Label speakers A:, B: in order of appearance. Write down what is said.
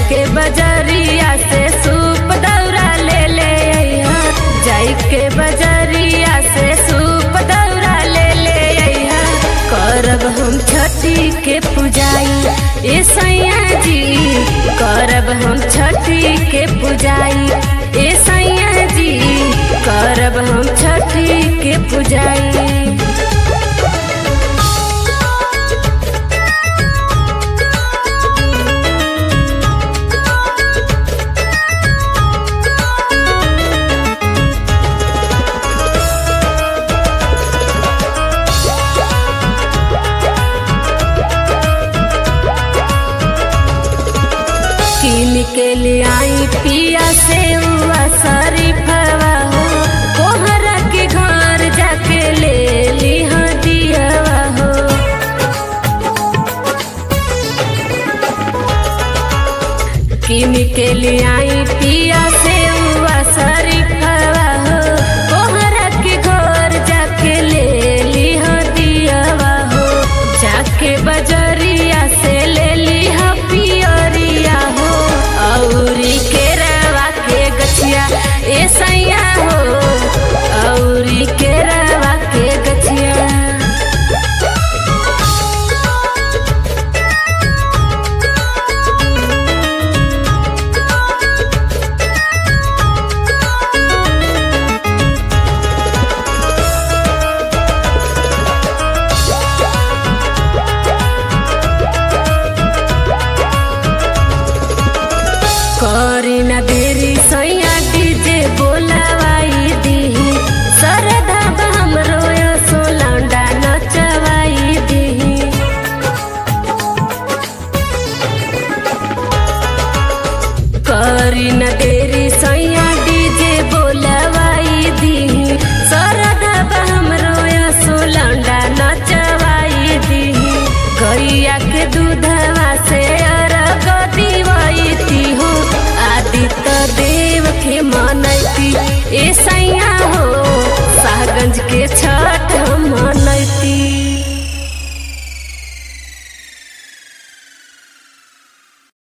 A: के बजरिया से सूप दौरा ले ले अइहा जाई के बजरिया से सूप दौरा ले ले अइहा करब हम छठी के पुजाई ए सैया जी करब हम छठी के पुजाई ए सैया जी करब हम छठी के पुजाई किन के लिए आई पिया से हुआ शरीफवा हो कोहरा के घर जाके ले लिहा दियावा हो किन के लिए आई पिया से हुआ शरीफवा हो कोहरा के घर जाके ले लिहा दियावा हो जाके बजरिया से ले लिहा पियरिया हो औरी के रवा के गछिया ए सैया हो औरी के रवा के गछिया करी न देरी सैया डीजे बोलावाई दीही सरधा हमरो सो लौंडा नचवाई दीही करी न देरी सैया डीजे बोलावाई दीही सरधा हमरो सो लौंडा नचवाई दीही गैया के दूधवा से